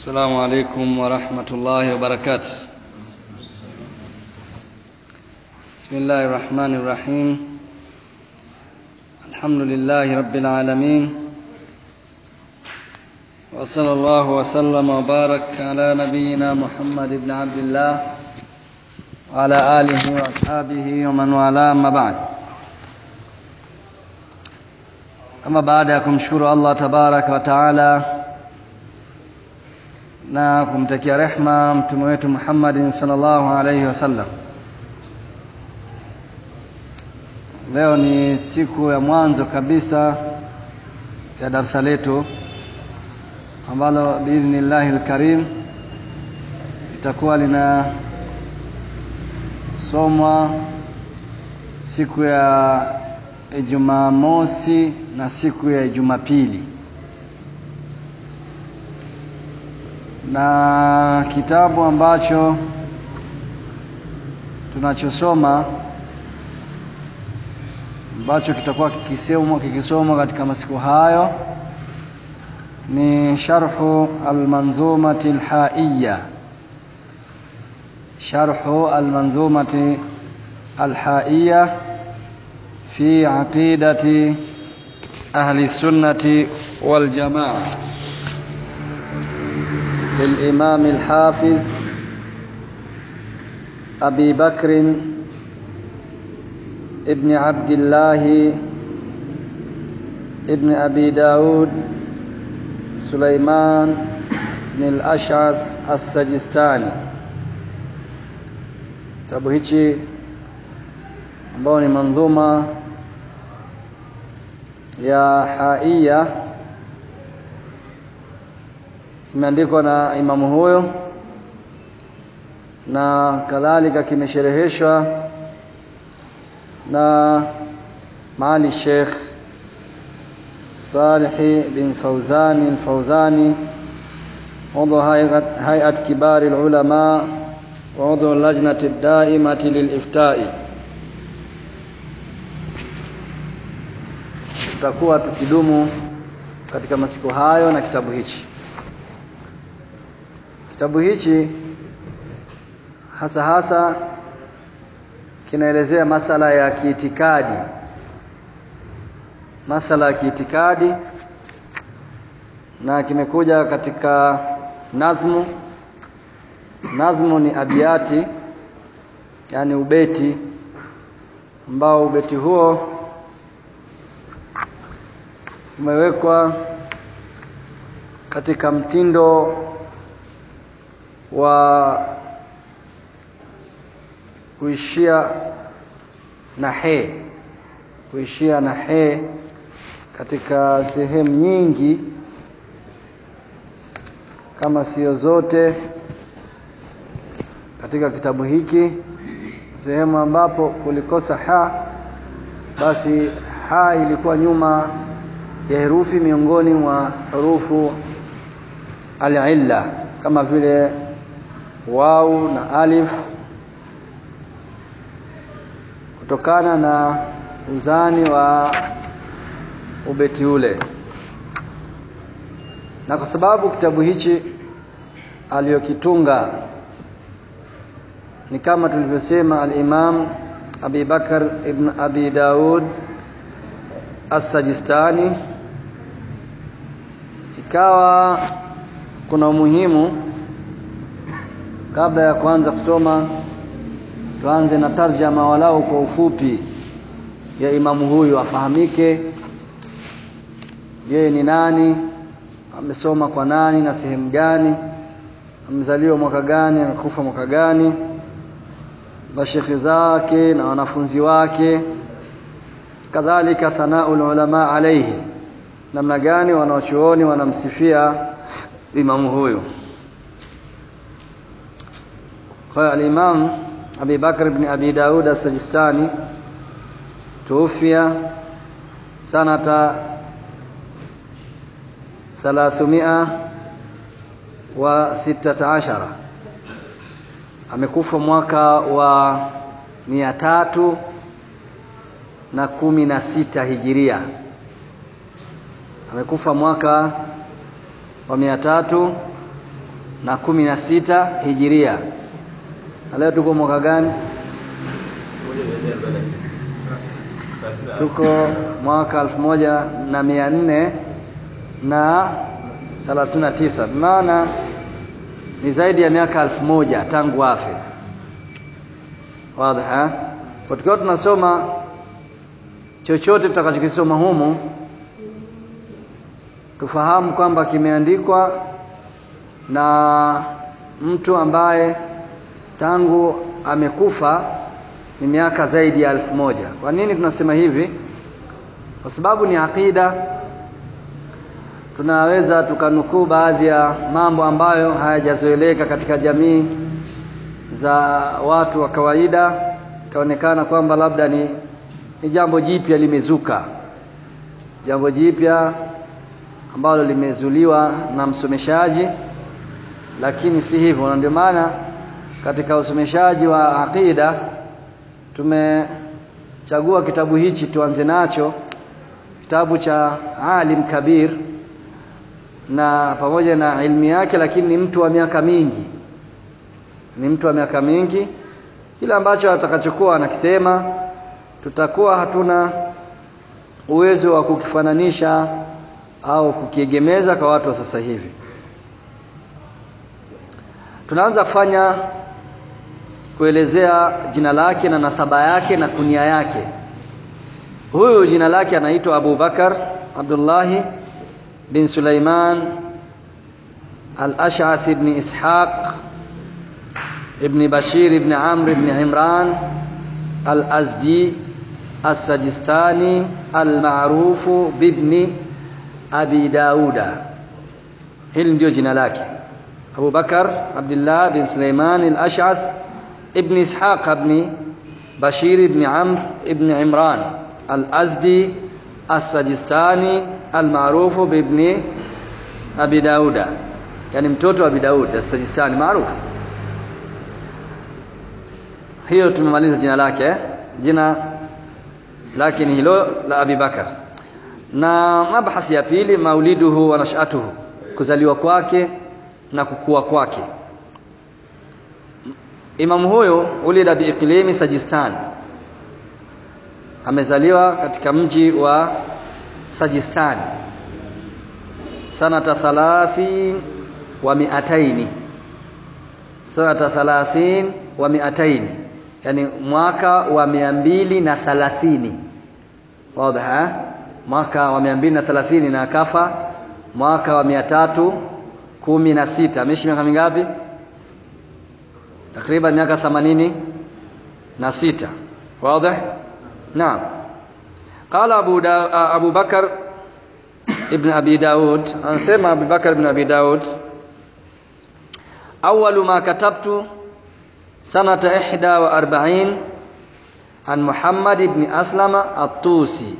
السلام عليكم ورحمة الله وبركاته بسم الله الرحمن الرحيم الحمد لله رب العالمين وصلى الله وسلم وبارك على نبينا محمد بن عبد الله وعلى آله وأصحابه ومن والاه أما بعد Ama baada ya kumshukuru Allah tabaraka wa taala na kumtakia rehma mtume wetu Muhammadin sallallahu alaihi wasallam, leo ni siku ya mwanzo kabisa ya darsa letu ambalo biidhnillahi lkarim litakuwa linasomwa siku ya Jumamosi na siku ya Jumapili, na kitabu ambacho tunachosoma ambacho kitakuwa kikisomwa kikisomwa katika masiku hayo ni sharhu almanzumati alhaiya, sharhu almanzumati alhaiya في عقيدة أهل السنة والجماعة للإمام الحافظ أبي بكر ابن عبد الله ابن أبي داود سليمان بن الأشعث السجستاني kitabu hichi ambao ni mandhuma ya haiya kimeandikwa na imamu huyo na kadhalika kimeshereheshwa na maali Sheikh Salih bin Fauzani al-Fauzani عضو هيئة كبار العلماء وعضو اللجنة الدائمة للإفتاء tutakuwa tukidumu katika masiku hayo na kitabu hichi. Kitabu hichi hasa hasa kinaelezea masala ya kiitikadi, masala ya kiitikadi, na kimekuja katika nazmu. Nazmu ni abiati, yani ubeti ambao ubeti huo umewekwa katika mtindo wa kuishia na he, kuishia na he katika sehemu nyingi, kama sio zote, katika kitabu hiki. Sehemu ambapo kulikosa ha, basi ha ilikuwa nyuma ya herufi miongoni mwa hurufu al-illa kama vile wau na alif, kutokana na uzani wa ubeti ule, na kwa sababu kitabu hichi aliyokitunga ni kama tulivyosema al-Imam Abi Bakar ibn Abi Daud As-Sajistani ikawa kuna umuhimu kabla ya kuanza kusoma tuanze na tarjama walau kwa ufupi ya imamu huyu afahamike yeye ni nani amesoma kwa nani na sehemu gani amezaliwa mwaka gani amekufa mwaka gani mashekhe zake na wanafunzi wake kadhalika thanaul ulama alayhi namna gani wanaochuoni wanamsifia imamu huyu kwa al-Imam Abi Bakr ibn Abi Daud as-Sajistani tuufia sanata 316 amekufa mwaka wa mia tatu na kumi na sita hijiria amekufa mwaka wa mia tatu na kumi na sita hijiria na leo tuko mwaka gani tuko mwaka elfu moja na mia nne na thelathini na tisa maana ni zaidi ya miaka elfu moja tangu afe wadha kwa tukiwa tunasoma chochote tutakachokisoma humu tufahamu kwamba kimeandikwa na mtu ambaye tangu amekufa ni miaka zaidi ya elfu moja kwa nini tunasema hivi kwa sababu ni aqida tunaweza tukanukuu baadhi ya mambo ambayo hayajazoeleka katika jamii za watu wa kawaida ikaonekana kwamba labda ni, ni jambo jipya limezuka jambo jipya ambalo limezuliwa na msomeshaji lakini si hivyo na ndio maana katika usomeshaji wa aqida tumechagua kitabu hichi tuanze nacho kitabu cha alim kabir na pamoja na ilmu yake lakini ni mtu wa miaka mingi ni mtu wa miaka mingi kile ambacho atakachokuwa anakisema tutakuwa hatuna uwezo wa kukifananisha au kukiegemeza kwa watu wa sasa hivi tunaanza kufanya kuelezea jina lake na nasaba yake na kunia yake huyu jina lake anaitwa Abu Bakar Abdullahi bin Sulaiman Al-Ash'ath ibn Ishaq ibn Bashir ibn Amr ibn Imran Al-Azdi As-Sajistani Al-Ma'rufu bibni Abi Dauda hili ndio jina lake Abu Bakar Abdullah bin Sulaiman Al-Ash'ath ibn Ishaq ibn Bashir ibn Amr ibn Imran Al-Azdi As-Sajistani Al-Maarufu bibni Abi Dauda yani mtoto wa Abi Daud As-Sajistani maarufu hiyo tumemaliza jina lake eh? jina lake ni hilo la Abi Bakar na mabhathi ya pili mauliduhu wa nashatuhu kuzaliwa kwake na kukua kwake imamu huyo ulida biiklimi Sajistan amezaliwa katika mji wa Sajistan sanata thalathin wa miataini sanata thalathin wa miataini yani mwaka wa mia mbili na thalathini wazi mwaka wa mia mbili na thelathini na akafa mwaka wa mia tatu kumi na sita ameishi miaka mingapi takriban miaka themanini na sita wazi naam qala abu, da, abu bakar ibn abi daud anasema abu bakar ibn abi daud awalu ma katabtu sanata ihda wa arba'in an muhammad ibn aslama at-tusi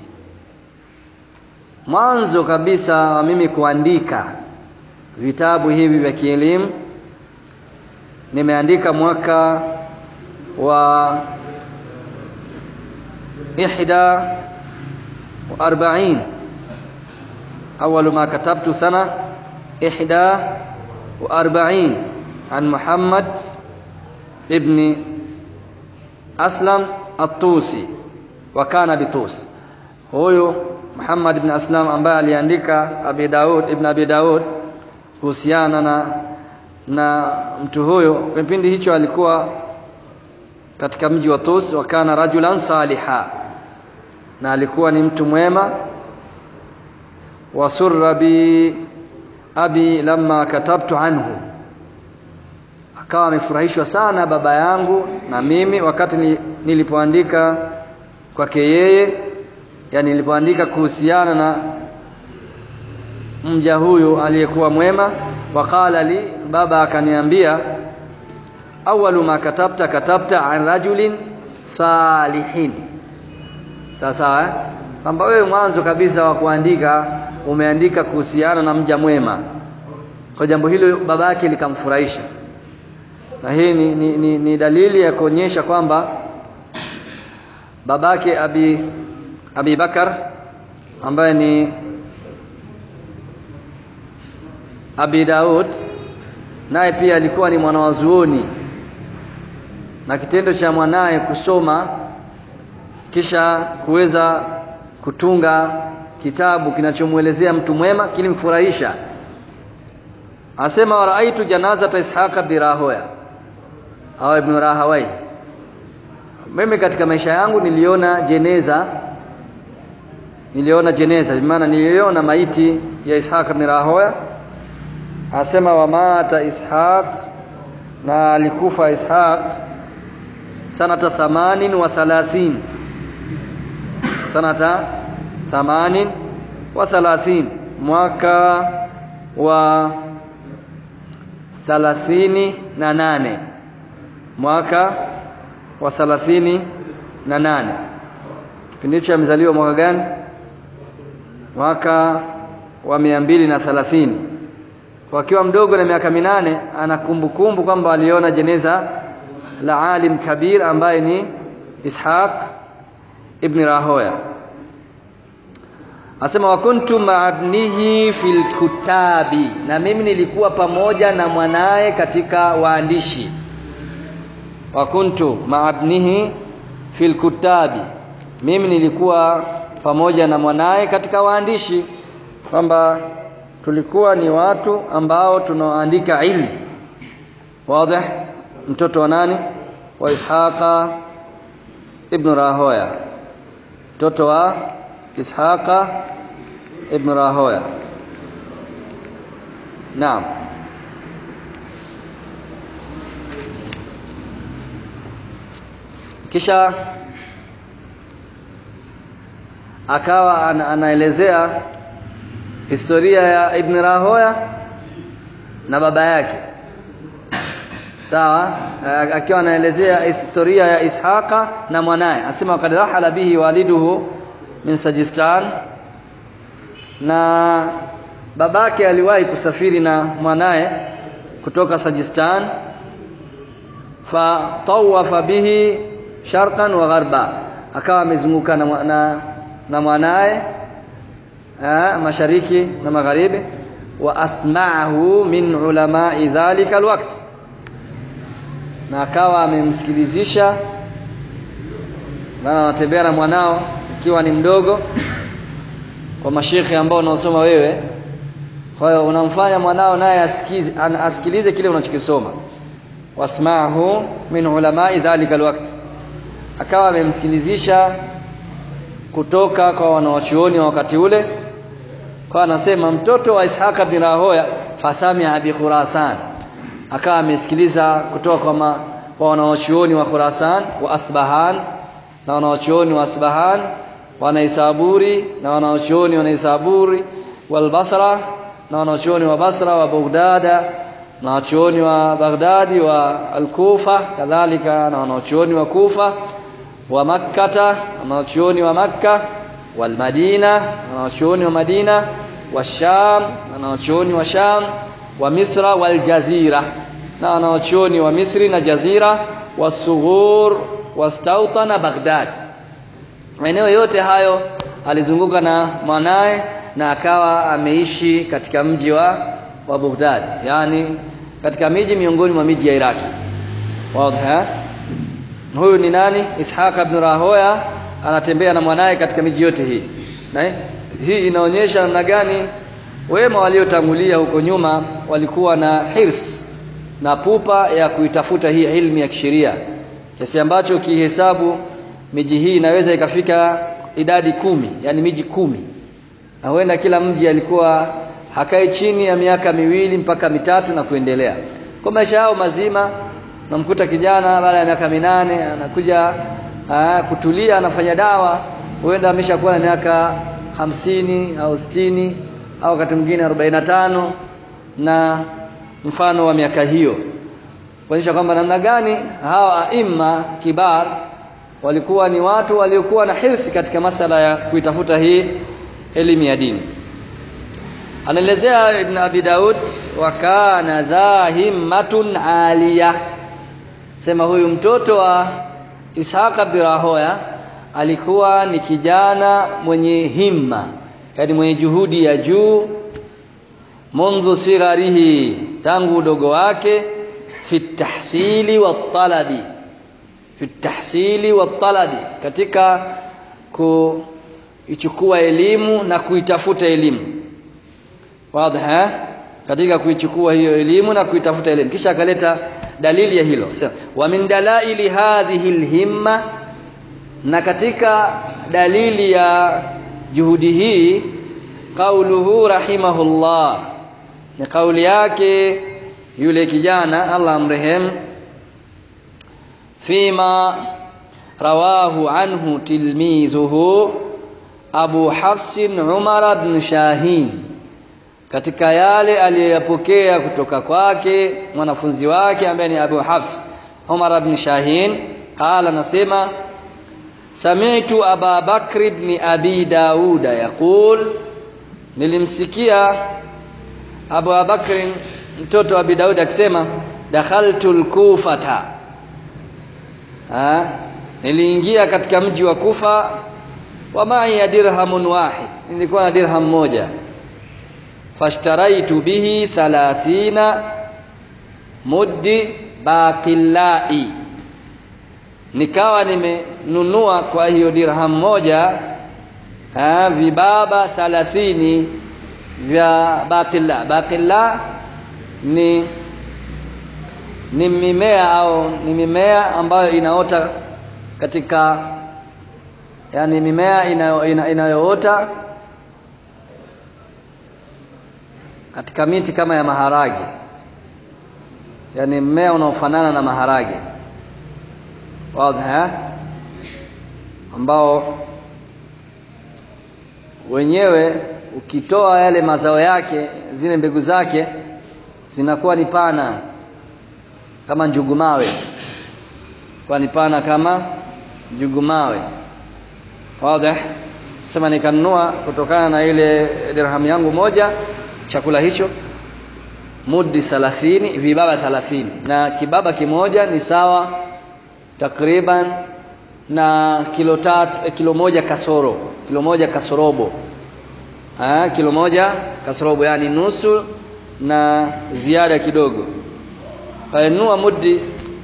mwanzo kabisa wa mimi kuandika vitabu hivi vya kielimu nimeandika mwaka wa ihda wa arba'in أول ما كتبت سنة إحدى وأربعين عن محمد ابن أسلم الطوسي وكان بطوس huyu Muhammad ibn Aslam ambaye aliandika Abi Daud ibn Abi Daud kuhusiana na na mtu huyo kipindi hicho alikuwa katika mji wa Tus wa kana rajulan saliha na alikuwa ni mtu mwema wasurra bi abi lamma katabtu anhu akawa amefurahishwa sana baba yangu na mimi wakati nilipoandika kwake yeye yani nilipoandika kuhusiana na mja huyu aliyekuwa mwema waqala li baba akaniambia awalu ma katabta katabta an rajulin salihin sawa eh? kwamba wewe mwanzo kabisa wa kuandika umeandika kuhusiana na mja mwema kwa jambo hilo baba yake likamfurahisha na hii ni, ni, ni, ni dalili ya kuonyesha kwamba babake abi Abi Bakar ambaye ni Abi Daud naye pia alikuwa ni mwanawazuoni na kitendo cha mwanaye kusoma kisha kuweza kutunga kitabu kinachomwelezea mtu mwema kilimfurahisha asema waraaitu janazata ishaqa birahoya au ibn rahawai mimi katika maisha yangu niliona jeneza niliona jeneza maana niliona maiti ya ishaq ibn rahoya asema wamata ishaq na alikufa ishaq sanata thamanin wa thalathin sanata thamanin wa thalathin mwaka wa thalathini na nane mwaka wa thalathini na nane kipindi hicho amezaliwa mwaka gani mwaka wa mia mbili na thalathini wakiwa mdogo na miaka minane ana kumbukumbu kwamba aliona jeneza la alim kabir ambaye ni ishaq ibn rahoya asema wa kuntu maabnihi fil kutabi na mimi nilikuwa pamoja na mwanaye katika waandishi wa kuntu maabnihi fil kutabi mimi nilikuwa pamoja na mwanaye katika waandishi kwamba tulikuwa ni watu ambao tunaoandika ilmu wazi mtoto wa nani wa ishaqa ibn rahoya mtoto wa ishaqa ibn rahoya naam kisha akawa ana, anaelezea historia ya ibn rahoya na baba yake sawa akiwa anaelezea historia ya ishaqa na mwanaye asema wakad rahala bihi waliduhu min sajistan na babake aliwahi kusafiri na mwanaye kutoka sajistan fatawafa bihi sharqan wa gharba akawa amezunguka na, na, na mwanaye mashariki na magharibi wa asma'ahu min ulamai dhalika alwaqt na akawa amemsikilizisha na anatembea na mwanao ikiwa ni mdogo kwa mashekhe ambao unaosoma wewe kwa hiyo unamfanya mwanao naye asikize asikilize kile unachokisoma wasma'ahu min ulamai dhalika alwaqt akawa amemsikilizisha kutoka kwa wanawachuoni wa wakati ule kwa anasema mtoto wa Ishaq bin Rahoya fasamia bi Khurasan akawa amesikiliza kutoka kwa, ma, kwa wanawachuoni wa Khurasan wa Asbahan na wanawachuoni wa Asbahan wanaisaburi na wanawachuoni wanaisaburi wal Basra na wanawachuoni wa Basra wa Baghdada na wanawachuoni wa Baghdadi wa Al-Kufa kadhalika na wanawachuoni wa Kufa wa Makkata wanawachuoni wa Makka wal Madina wanawachuoni wa Madina wa Sham wanawachuoni wa Sham wa Misra wal Jazira na wanawachuoni wa Misri na Jazira wasughur wastautana Baghdad maeneo yote hayo alizunguka na mwanaye na akawa ameishi katika mji wa wa Baghdad yani katika miji miongoni mwa miji ya Iraki wazi huyu ni nani Ishaq ibn Rahoya anatembea na mwanaye katika miji yote hii na hii inaonyesha namna gani wema waliotangulia huko nyuma walikuwa na hirs na pupa ya kuitafuta hii ilmu ya kisheria kiasi ambacho kihesabu miji hii inaweza ikafika idadi kumi yani miji kumi na huenda kila mji alikuwa hakai chini ya miaka miwili mpaka mitatu na kuendelea kwa maisha yao mazima namkuta kijana baada ya miaka minane anakuja aa, kutulia anafanya dawa huenda ameshakuwa na miaka hamsini au sitini au wakati mwingine arobaini na tano na mfano wa miaka hiyo kuonyesha kwamba namna gani hawa aima kibar walikuwa ni watu waliokuwa na hirsi katika masala ya kuitafuta hii elimu ya dini anaelezea ibn abi daud wa kana dha himmatun aliya sema huyu mtoto wa ishaqa birahoya alikuwa ni kijana mwenye himma yani mwenye juhudi ya juu mundhu sigharihi tangu udogo wake fi tahsili wa talabi fi tahsili wa talabi katika kuichukua elimu na kuitafuta elimu wazi katika kuichukua hiyo elimu na kuitafuta elimu kisha akaleta dalili ya hilo sema wa min dalaili hadhihi alhimma na katika dalili ya juhudi hii qauluhu rahimahullah ni kauli yake yule kijana Allah amrehemu fima rawahu anhu tilmizuhu Abu Hafs Umar ibn Shahin katika yale aliyoyapokea kutoka kwake mwanafunzi wake ambaye ni Abu Hafs Umar ibn Shahin qala nasema sami'tu Aba Bakr ibn Abi Dauda yaqul nilimsikia Abu Bakr mtoto wa Abi Daud akisema dakhaltu al-Kufata niliingia katika mji wa Kufa wa ma'i dirhamun wahid nilikuwa na dirham moja fashtaraitu bihi 30 muddi baqillai nikawa nimenunua kwa hiyo dirham moja ha, vibaba 30 vya baqilla baqilla ni ni mimea au ni mimea ambayo inaota katika yani mimea inayoota ina, ina katika miti kama ya maharage yani mmea unaofanana na maharage wazi ambao wenyewe ukitoa yale mazao yake zile mbegu zake zinakuwa ni pana kama njugumawe kwa ni pana kama njugumawe wazi sema nikanunua kutokana na ile dirham yangu moja chakula hicho mudi 30 vibaba 30 na kibaba kimoja ni sawa takriban na kilo tatu kilo moja kasoro kilo moja kasorobo ah kilo moja kasorobo yani nusu na ziada kidogo kanunua mudi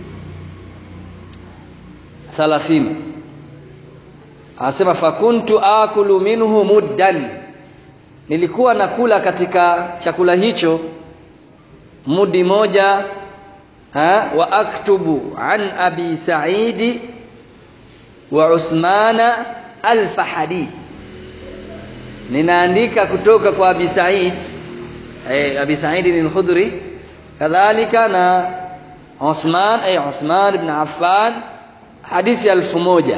30 anasema fakuntu akulu minhu muddan nilikuwa nakula katika chakula hicho mudi moja ha, wa aktubu an abi saidi wa usmana alfahadi ninaandika kutoka kwa abi said eh, abi said ni al-khudri kadhalika na Usman ay Usman ibn Affan hadithi elfu moja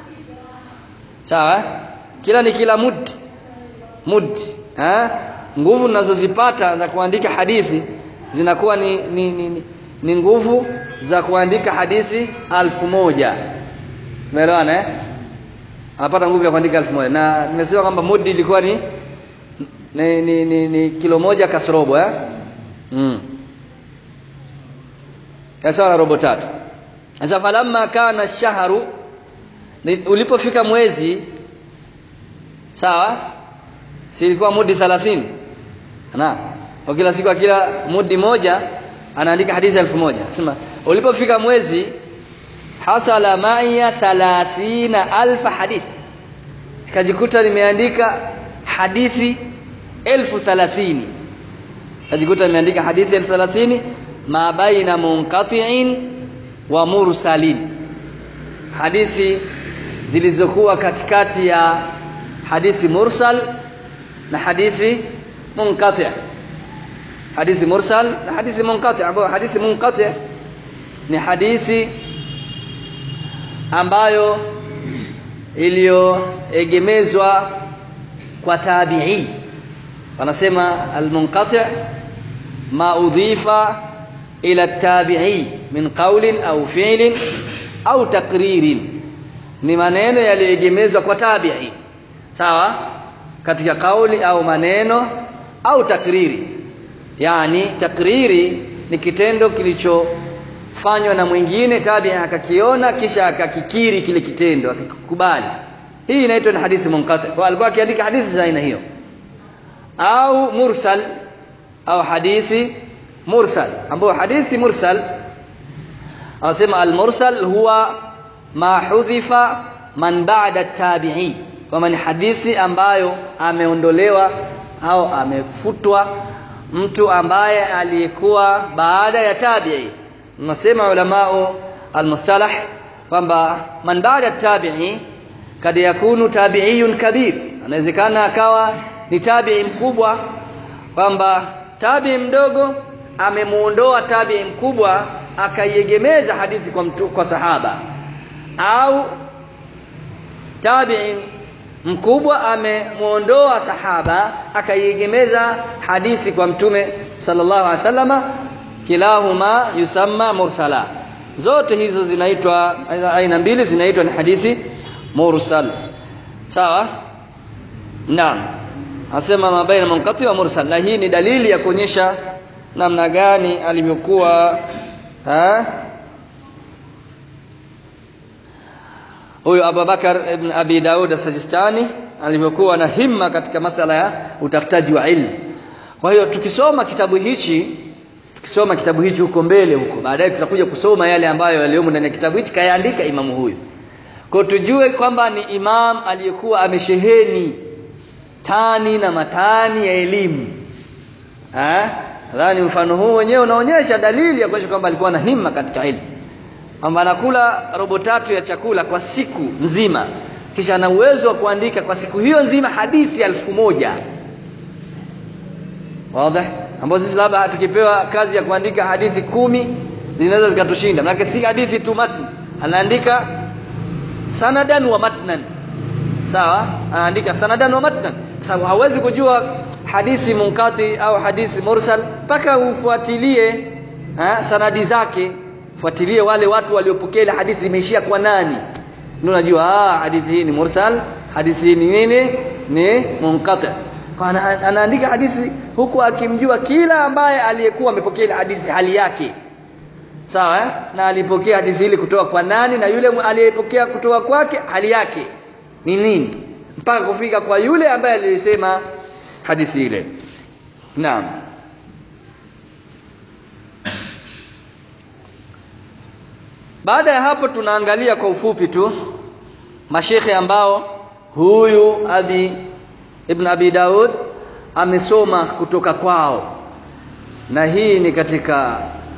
sawa kila ni kila mudi mudi ha? nguvu ninazozipata za kuandika hadithi zinakuwa ni, ni, ni, ni, ni nguvu za kuandika hadithi alfu moja umeelewana eh? anapata nguvu ya kuandika alfu moja na nimesema kwamba mudi ilikuwa ni ni, ni, ni, ni kilo moja kasrobo eh? mm. sawa na robo tatu sasa falamma kana shahru ulipofika mwezi sawa si ilikuwa mudi 30 na kwa kila siku kila mudi moja anaandika hadithi elfu moja sema ulipofika mwezi hasala maiya 30000 hadith kajikuta nimeandika hadithi elfu 30 kajikuta nimeandika hadithi elfu 30 ma baina munqati'in wa mursalin hadithi zilizokuwa katikati ya hadithi mursal na hadithi munqati hadithi mursal na hadithi munqati ambayo hadithi munqati ni hadithi ambayo iliyoegemezwa kwa tabi'i wanasema almunqati ma udhifa ila tabi'i min qawlin au fi'lin au takririn ni maneno yaliyoegemezwa kwa tabi'i sawa katika kauli au maneno au takriri yani takriri ni kitendo kilichofanywa na mwingine tabi akakiona kisha akakikiri kile kitendo akikubali hii inaitwa ni hadithi munqati kwa alikuwa akiandika hadithi za aina hiyo au mursal au hadithi mursal ambayo hadithi mursal anasema al-mursal huwa ma hudhifa man ba'da tabi'i kwamba ni hadithi ambayo ameondolewa au amefutwa mtu ambaye aliyekuwa baada ya tabi'i nasema ulamao al-mustalah kwamba man ba'da tabi'i kad yakunu tabi'iyun kabir anawezekana akawa ni tabi'i mkubwa kwamba tabi'i mdogo amemuondoa tabi'i mkubwa akaiegemeza hadithi kwa mtu, kwa sahaba au tabi'i mkubwa amemuondoa sahaba akaiegemeza hadithi kwa mtume sallallahu alaihi wasallama kilahuma yusamma mursala zote hizo zinaitwa aina mbili zinaitwa ni hadithi mursal sawa naam asema mabaina munqati wa mursal na hii ni dalili ya kuonyesha namna gani alivyokuwa huyo Abubakar ibn Abi Daud as-Sajistani alivyokuwa na himma katika masala ya utafutaji wa ilmu. Kwa hiyo tukisoma kitabu hichi tukisoma kitabu hichi huko mbele huko baadaye tutakuja kusoma yale ambayo yaliyomo ndani ya kitabu hichi kayaandika imamu huyu. Kwa tujue kwamba ni imam aliyekuwa amesheheni tani na matani ya elimu. Eh? Nadhani mfano huu wenyewe unaonyesha dalili ya kuonyesha kwamba alikuwa na himma katika elimu kwamba anakula robo tatu ya chakula kwa siku nzima kisha ana uwezo wa kuandika kwa siku hiyo nzima hadithi elfu moja wazi ambapo sisi labda tukipewa kazi ya kuandika hadithi kumi zinaweza zikatushinda maana si hadithi tu matn anaandika sanadan wa matnan sawa anaandika sanadan wa matnan kwa sababu hawezi kujua hadithi munkati au hadithi mursal mpaka ufuatilie ha, sanadi zake fuatilie wale watu waliopokea ile hadithi imeishia kwa nani ndio unajua ah hadithi hii ni mursal hadithi hii ni nini ni munqati kwa anaandika hadithi huku akimjua kila ambaye aliyekuwa amepokea ile hadithi hali yake sawa eh? na alipokea hadithi ile kutoka kwa nani na yule aliyepokea kutoka kwake hali yake ni nini mpaka kufika kwa yule ambaye alisema hadithi ile naam baada ya hapo tunaangalia kwa ufupi tu mashekhe ambao huyu abi ibn abi daud amesoma kutoka kwao na hii ni katika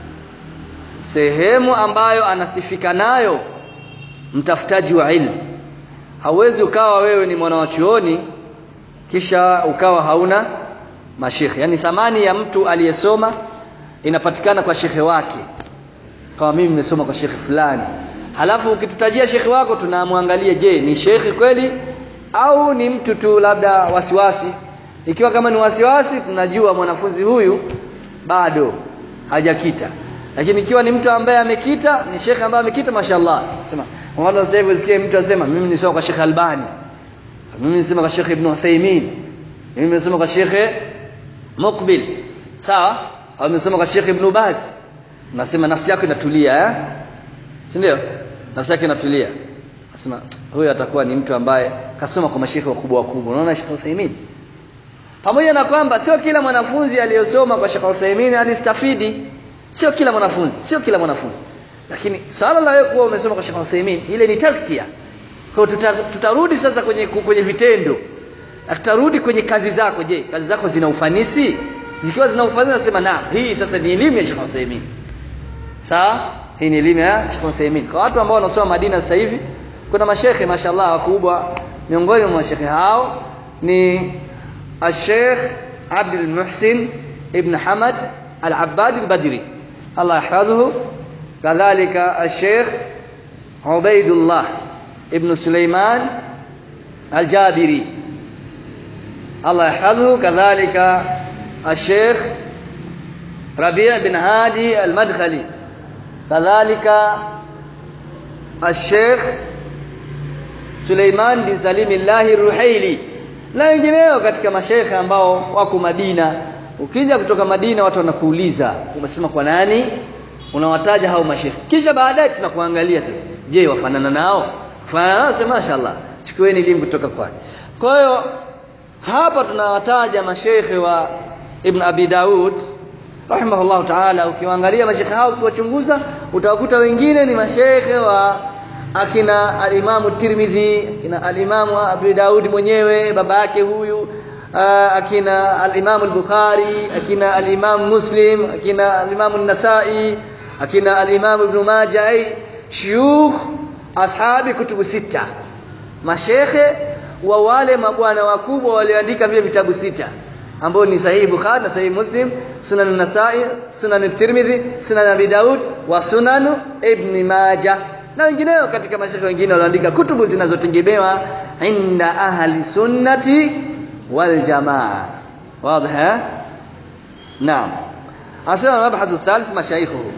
sehemu ambayo anasifika nayo mtafutaji wa ilmu hauwezi ukawa wewe ni mwana wa chuoni kisha ukawa hauna mashekhe yani thamani ya mtu aliyesoma inapatikana kwa shekhe wake kama mimi nimesoma kwa shekhe fulani halafu ukitutajia shekhe wako tunamwangalia je ni shekhe kweli au ni mtu tu labda wasiwasi ikiwa kama ni wasiwasi tunajua mwanafunzi huyu bado hajakita lakini ikiwa ni mtu ambaye amekita ni shekhe ambaye amekita mashallah sema wala sasa hivi usikie mtu asema mimi nisoma kwa shekhe Albani mimi nisoma kwa shekhe Ibn Uthaymeen mimi nimesoma kwa shekhe Muqbil sawa au nimesoma kwa shekhe Ibn Baz nasema nafsi yako inatulia eh si ndio nafsi yako inatulia nasema huyu atakuwa ni mtu ambaye kasoma kwa mashekhe wakubwa wakubwa unaona Sheikh Uthaymeen pamoja na kwamba sio kila mwanafunzi aliyosoma kwa Sheikh Uthaymeen alistafidi sio kila mwanafunzi sio kila mwanafunzi lakini swala la wewe kuwa umesoma kwa Sheikh Uthaymeen ile ni tazkia kwa tuta, tutarudi sasa kwenye kwenye vitendo na tutarudi kwenye kazi zako je kazi zako zina ufanisi zikiwa zina ufanisi nasema naam hii sasa ni elimu ya Sheikh Uthaymeen sawa hii ni elimu ya Sheikh Uthaymeen kwa watu ambao wanasoma Madina sasa hivi kuna mashekhe mashallah wakubwa miongoni mwa mashekhe hao ni الشيخ عبد المحسن ابن حمد العباد البدري الله يحفظه كذلك الشيخ عبيد الله ابن سليمان الجابري الله يحفظه كذلك الشيخ ربيع بن هادي المدخلي كذلك الشيخ سليمان بن سليم الله الرحيلي na wengineo katika mashekhe ambao wako Madina ukija kutoka Madina watu wanakuuliza umesema kwa nani unawataja hao mashekhe kisha baadaye tunakuangalia sasa je wafanana nao fanana nao sema mashaallah chukueni elimu kutoka kwake kwa hiyo hapa tunawataja mashekhe wa Ibn Abi Daud rahimahullahu ta'ala ukiwaangalia mashekhe hao ukiwachunguza utawakuta wengine ni mashekhe wa akina alimamu Tirmidhi akina alimamu Abu Daud mwenyewe baba yake huyu uh, akina alimamu al-Bukhari akina alimamu Muslim akina alimamu an-Nasa'i akina alimamu Ibn Majah ay shuyukh ashabi kutubu sita mashekhe wa wale mabwana wakubwa walioandika vile vitabu sita ambao ni sahihi Bukhari na sahihi Muslim sunan an-Nasa'i sunan Tirmidhi sunan Abi Daud wa sunan Ibn Majah na wengineo katika mashekhe wengine walioandika kutubu zinazotegemewa inda ahli sunnati wal jamaa wazi naam asema mabhathu thalith mashaikhuhu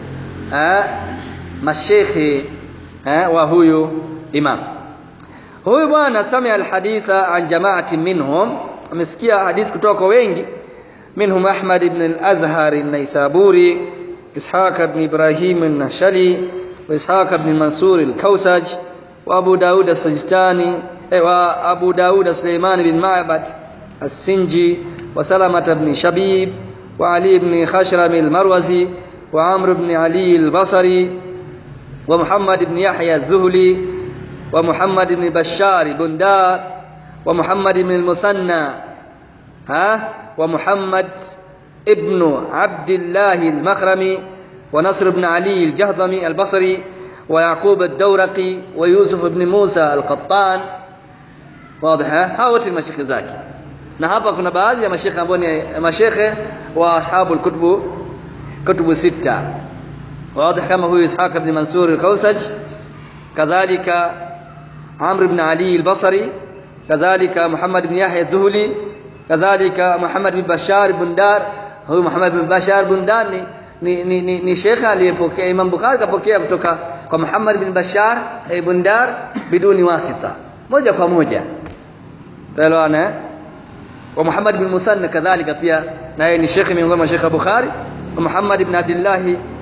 mashekhe wa huyu imam huyu bwana sami alhaditha an jamaatin minhum amesikia hadithi kutoka kwa wengi منهم أحمد بن الأزهر النيسابوري إسحاق بن إبراهيم النشلي وإسحاق بن منصور الكوسج وأبو داود السجستاني وأبو داود سليمان بن معبد السنجي وسلمة بن شبيب وعلي بن خشرم المروزي وعمرو بن علي البصري ومحمد بن يحيى الذهلي ومحمد بن بشار بندار ومحمد بن المثنى ها ومحمد ابن عبد الله المخرمي ونصر بن علي الجهضمي البصري ويعقوب الدورقي ويوسف بن موسى القطان واضح hao wote ni mashekhe zake na hapa kuna baadhi ya mashekhe ambao ni mashekhe wa ashabu alkutubu kutubu sita واضح kama huyu Ishaq ibn Mansur al-Kausaj kadhalika Amr ibn Ali al-Basri kadhalika Muhammad ibn Yahya al-Dhuhli kadhalika Muhammad bin Bashar bin Dar huyu Muhammad bin Bashar bin Dar ni ni, ni, ni, ni shekha aliyepokea Imam Bukhari kapokea kutoka kwa Muhammad bin Bashar ibn Dar biduni wasita moja kwa moja elewana wa Muhammad bin Musanna kadhalika pia naye ni shekhi miongoni mwa shekha Bukhari wa Muhammad ibn Abdullah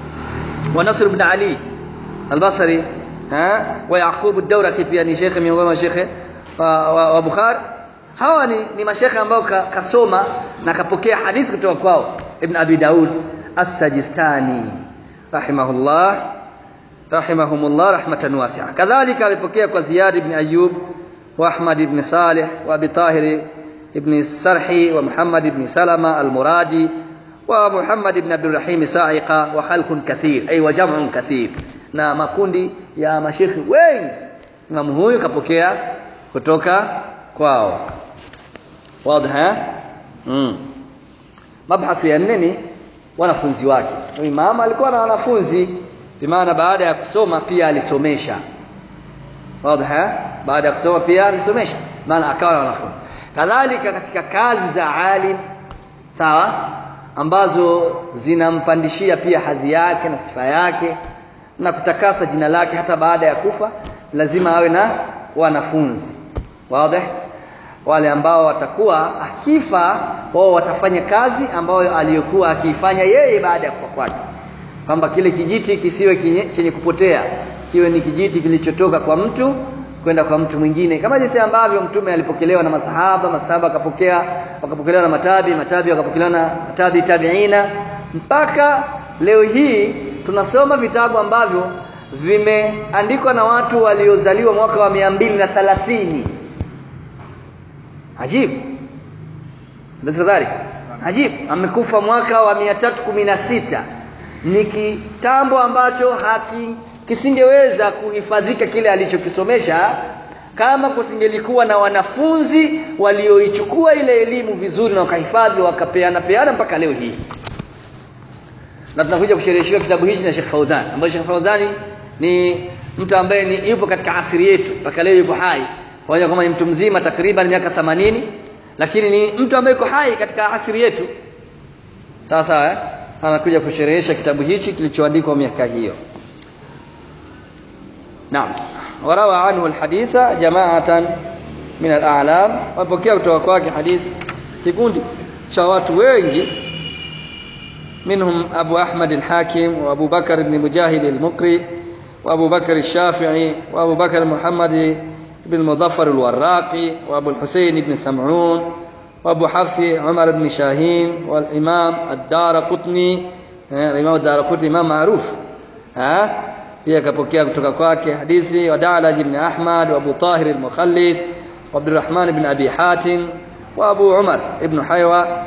wa Nasr ibn Ali al-Basri ha wa Yaqub ad-Dawraki pia ni shekhi miongoni mwa shekhe wa, wa, wa Bukhari hawa ni, ni mashekhe ambao ka, kasoma na kapokea hadithi kutoka kwao Ibn Abi Daud As-Sajistani rahimahullah rahimahumullah rahmatan wasi'a kadhalika amepokea kwa Ziyad ibn Ayyub wa Ahmad ibn Salih wa Abi Tahir ibn Sarhi wa Muhammad ibn Salama al-Muradi wa Muhammad ibn Abdul Rahim Sa'iqa wa khalqun kathir ay wa jam'un kathir na makundi ya mashekhi wengi Imam huyu kapokea kutoka kwao واضح mm. mabhathi ya nne ni wanafunzi wake imam alikuwa na wanafunzi bimaana baada ya kusoma pia alisomesha wazi baada ya kusoma pia alisomesha maana akawa na wanafunzi kadhalika katika kazi za alim sawa ambazo zinampandishia pia hadhi yake na sifa yake na kutakasa jina lake hata baada ya kufa lazima awe na wanafunzi wazi wale ambao watakuwa akifa wao watafanya kazi ambayo aliyokuwa akiifanya yeye baada ya kufa kwake kwamba kile kijiti kisiwe kinye, chenye kupotea kiwe ni kijiti kilichotoka kwa mtu kwenda kwa mtu mwingine kama jinsi ambavyo mtume alipokelewa na masahaba masahaba akapokea wakapokelewa na matabi matabi wakapokelewa na matabi tabiina mpaka leo hii tunasoma vitabu ambavyo vimeandikwa na watu waliozaliwa mwaka wa mia mbili na thalathini ajib kadhalika ajib amekufa mwaka wa 316 ni kitambo ambacho haki kisingeweza kuhifadhika kile alichokisomesha kama kusingelikuwa na wanafunzi walioichukua ile elimu vizuri na wakahifadhi wakapeana peana mpaka leo hii na tunakuja kushereheshiwa kitabu hichi na Sheikh Fauzan ambaye Sheikh Fauzani ni mtu ambaye ni yupo katika asiri yetu mpaka leo yupo hai pamoja kwamba ni mtu mzima takriban miaka 80 lakini ni mtu ambaye yuko hai katika asiri yetu sawa sawa eh? anakuja kusherehesha kitabu hichi kilichoandikwa miaka hiyo naam warawa anhu alhaditha jama'atan min al-a'lam wapokea kutoka kwake hadithi kikundi cha watu wengi منهم أبو أحمد الحاكم وأبو بكر بن مجاهد المقري وأبو بكر الشافعي وأبو بكر محمد بن المظفر الوراقي وأبو الحسين بن سمعون وأبو حفص عمر بن شاهين والإمام الدار قطني الإمام الدار قطني إمام معروف ها pia akapokea kutoka kwake hadithi wa Da'laj ibn Ahmad wa Abu Tahir al-Mukhallis wa Abdurrahman ibn Abi Hatim wa Abu Umar ibn Haywa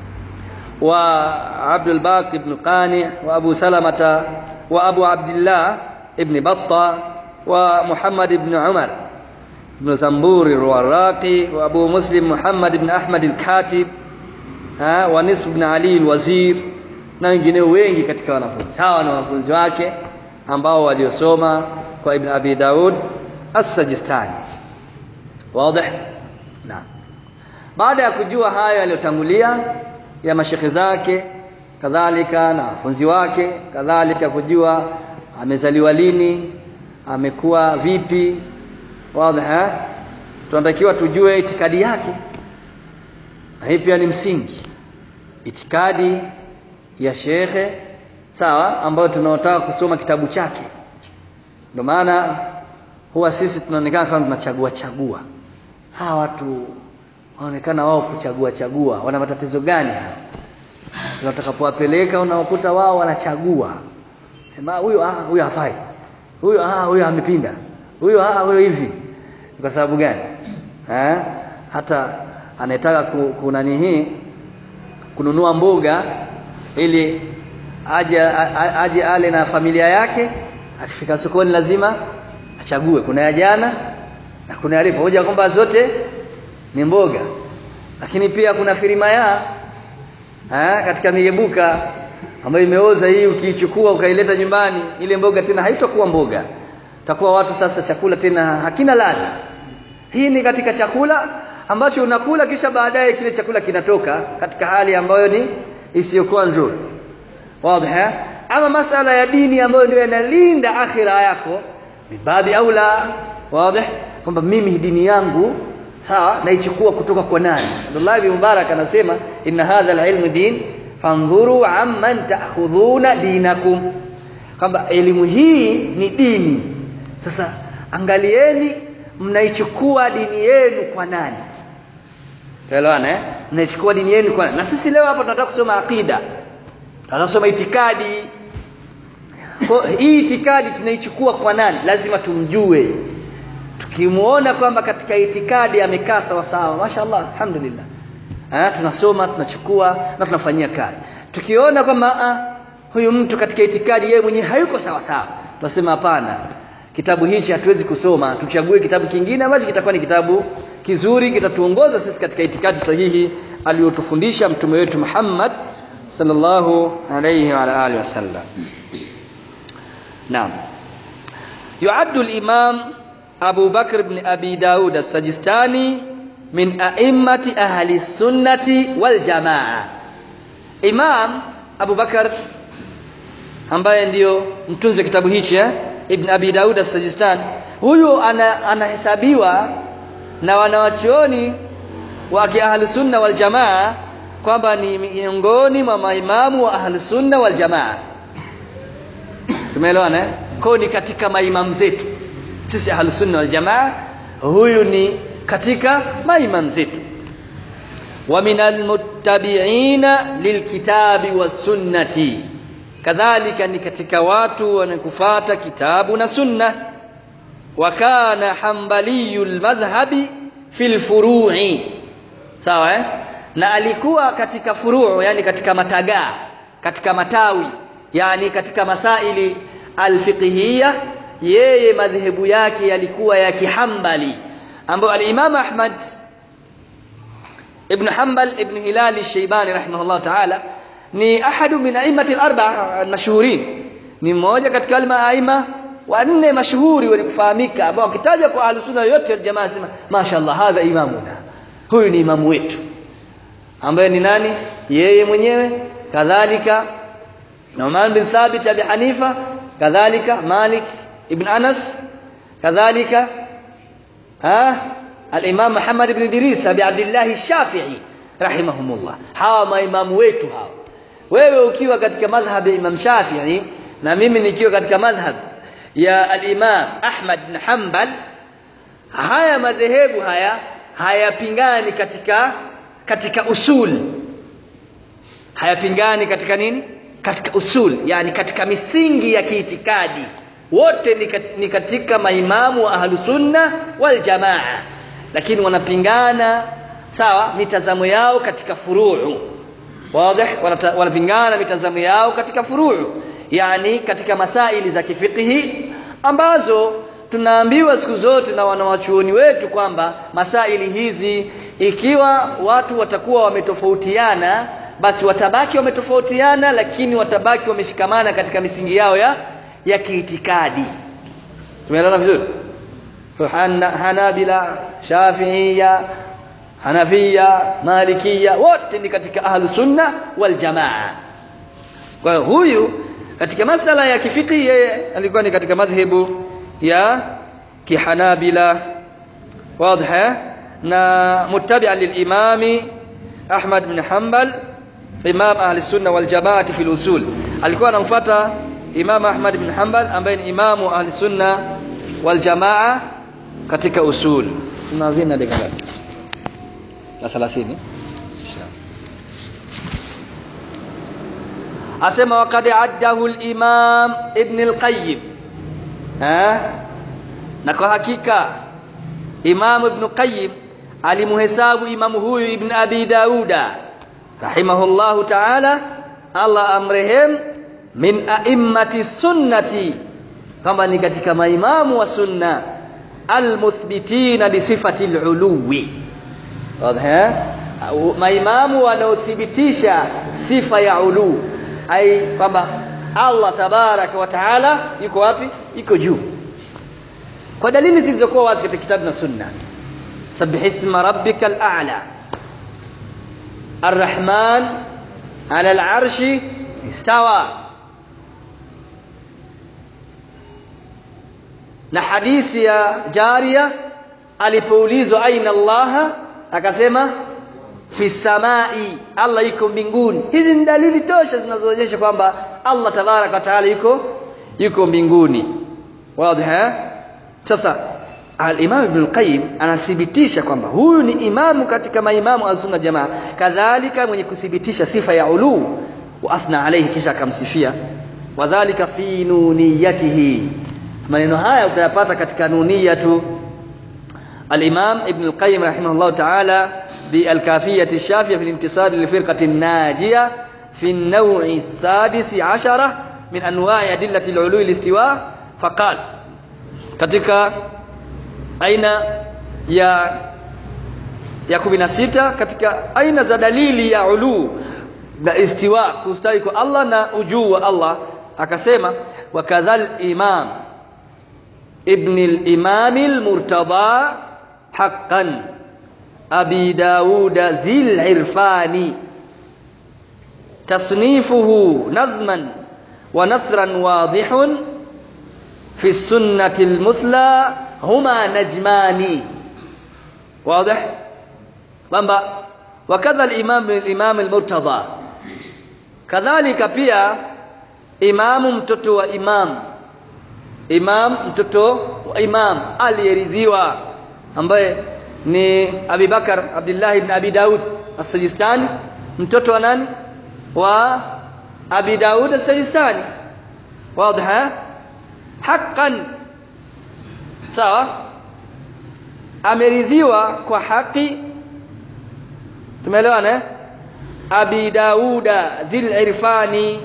wa Abd al-Baq ibn Qani wa Abu Salamata wa Abu Abdullah ibn Batta wa Muhammad ibn Umar ibn Zamburi al-Warraqi wa Abu Muslim Muhammad ibn Ahmad al-Katib wa Nisf ibn Ali al-Wazir na wengineo wengi katika wanafunzi hawa ni wanafunzi wake ambao waliosoma kwa Ibn Abi Daud As-Sajistani. Wazi? Naam. Baada ya kujua haya yaliyotangulia ya mashekhe zake kadhalika na wanafunzi wake kadhalika kujua amezaliwa lini amekuwa vipi wazi tunatakiwa tujue itikadi yake na hii pia ni msingi itikadi ya shekhe sawa ambayo tunaotaka kusoma kitabu chake ndio maana huwa sisi tunaonekana kama tunachagua chagua hawa watu wanaonekana wao kuchagua chagua wana matatizo gani hawa tunatakapowapeleka unaokuta wao wanachagua sema huyu ah huyu hafai huyu ah huyu amepinda huyu ah huyu hivi kwa sababu gani eh hata anayetaka kunani hii kununua mboga ili aje aje ale na familia yake akifika sokoni lazima achague kuna ya jana na kuna ya leo hoja kwamba zote ni mboga lakini pia kuna firimaya ha, katika migebuka ambayo imeoza hii ukiichukua ukaileta nyumbani ile mboga tena haitakuwa mboga takuwa watu sasa chakula tena hakina ladha hii ni katika chakula ambacho unakula kisha baadaye kile chakula kinatoka katika hali ambayo ni isiyokuwa nzuri wazi ama masala ya dini ambayo ndio yanalinda akhira yako mibabi aula wazi kwamba mimi dini yangu sawa naichukua kutoka kwa nani Abdullah ibn Mubarak anasema inna hadha alilm din fanzuru amman ta'khudhuna dinakum kwamba elimu hii ni dini sasa angalieni mnaichukua dini yenu kwa nani Tuelewana eh? Mnaichukua dini yenu kwa nani? Na sisi leo hapa tunataka kusoma akida. Tunataka kusoma itikadi. Kwa hii itikadi tunaichukua kwa nani? Lazima tumjue. Tukimuona kwamba katika itikadi amekaa sawa sawa, mashaallah, alhamdulillah. Ah, tunasoma, tunachukua na tunafanyia kazi. Tukiona kwamba ah, huyu mtu katika itikadi yeye mwenyewe hayuko sawa sawa, tunasema hapana. Kitabu hichi hatuwezi kusoma, tuchague kitabu kingine ambacho kitakuwa ni kitabu kizuri kitatuongoza sisi katika itikadi sahihi aliyotufundisha mtume wetu Muhammad sallallahu alayhi wa alihi wasallam. Naam. يعد الإمام أبو بكر بن أبي داود السجستاني من أئمة أهل السنة والجماعة إمام أبو بكر ambaye ndio mtunzi wa kitabu hichi eh? Ibn Abi Daud as-Sajistani huyu anahesabiwa ana na wanawachuoni wa ahli sunna wal jamaa kwamba ni miongoni mwa maimamu wa ahli sunna wal jamaa tumeelewana eh? kwa ni katika maimamu zetu sisi ahli sunna wal jamaa huyu ni katika maimamu zetu wa minal muttabi'ina lilkitabi was sunnati kadhalika ni katika watu wanakufuata kitabu na sunna wa kana hanbaliyul madhhabi fil furu'i sawa eh? na alikuwa katika furuu yani katika matagaa katika matawi yani katika masaili alfiqhiyya yeye madhehebu yake yalikuwa ya kihambali ambayo al-Imam Ahmad ibn Hanbal ibn Hilal al-Shaybani rahimahullah ta'ala ni ahadu min a'immati al-arba'a al-mashhurin ni mmoja katika al-aima wanne mashuhuri wenye kufahamika ambao wakitaja kwa ahlusunna yote jamaa sema mashaallah hadha imamuna huyu ni imamu wetu ambaye ni nani yeye mwenyewe kadhalika Nu'man bin Thabit Abi Hanifa kadhalika Malik ibn Anas kadhalika ah al-Imam Muhammad ibn Idris Abi Abdullah Shafi'i rahimahumullah hawa maimamu wetu hawa wewe ukiwa katika madhhab ya Imam Shafi'i na mimi nikiwa katika madhhab ya al-Imam Ahmad bin Hanbal haya madhehebu haya hayapingani katika katika usul hayapingani katika nini katika usul yani katika misingi ya kiitikadi wote ni, kat, ni katika maimamu wa ahlusunna waljamaa lakini wanapingana sawa mitazamo yao katika furuu wazi wanapingana mitazamo yao katika furuu yani katika masaili za kifikihi ambazo tunaambiwa siku zote na wanawachuoni wetu kwamba masaili hizi ikiwa watu watakuwa wametofautiana basi watabaki wametofautiana lakini watabaki wameshikamana katika misingi yao ya ya kiitikadi tumeelewana vizuri hanabila shafiia hanafia malikia wote ni katika ahlu sunna wal jamaa kwa hiyo huyu katika masala ya kifiki yeye alikuwa ni katika madhhabu ya kihanabila wazi na muttabi'a lilimami Ahmad bin Hanbal imam ahli sunna wal jamaa fi usul alikuwa anamfuata imam Ahmad bin Hanbal ambaye ni imamu ahli sunna wal jamaa katika usul tunavina dakika ngapi na 30 asema waqad addahu al-imam ibn al-qayyim eh na kwa hakika imam ibn qayyim alimuhesabu imamu huyu ibn abi dauda rahimahullahu ta'ala Allah amrehem min a'immati sunnati kama ni katika maimamu wa sunna almuthbitina li sifati al-uluwi wazi maimamu wanaothibitisha sifa ya ulu ai kwamba Allah tabaraka wa taala yuko wapi yuko juu kwa dalili zilizokuwa wazi katika kitabu na sunna sabbih isma rabbikal a'la arrahman ala al'arshi istawa na hadithi ya jaria alipoulizwa aina Allah akasema fi samai Allah yuko mbinguni hizi ni dalili tosha zinazoonyesha kwamba Allah tabaraka wa taala yuko yuko mbinguni wazi sasa al-Imam Ibn al-Qayyim anathibitisha kwamba huyu ni imamu katika maimamu al-sunna jamaa kadhalika mwenye kuthibitisha sifa ya ulu wa athna alayhi kisha akamsifia wadhālika fi nuniyatihi maneno haya utayapata katika nuniyatu al-Imam Ibn al-Qayyim rahimahullah ta'ala بالكافية الشافية في الانتصار للفرقة الناجية في النوع السادس عشرة من أنواع أدلة العلو الاستواء فقال katika aina ya ya 16 katika aina za dalili ya ulu na istiwa kustawi kwa Allah na ujuu wa Allah akasema wakadhal imam ibn al-imam al-murtada haqqan أبي داود ذي العرفان تصنيفه نظما ونثرا واضح في السنة المثلى هما نجمان واضح kwamba wakadha al-imam al-imam al-murtada kadhalika pia imamu mtoto wa imam imam mtoto wa imam aliyeridhiwa ambaye ni Abi Bakar Abdullah ibn Abi Daud As-Sijistani mtoto wa nani wa Abi Daud As-Sijistani wazi haqqan sawa ameridhiwa kwa haki tumeelewana eh Abi Dauda dhil irfani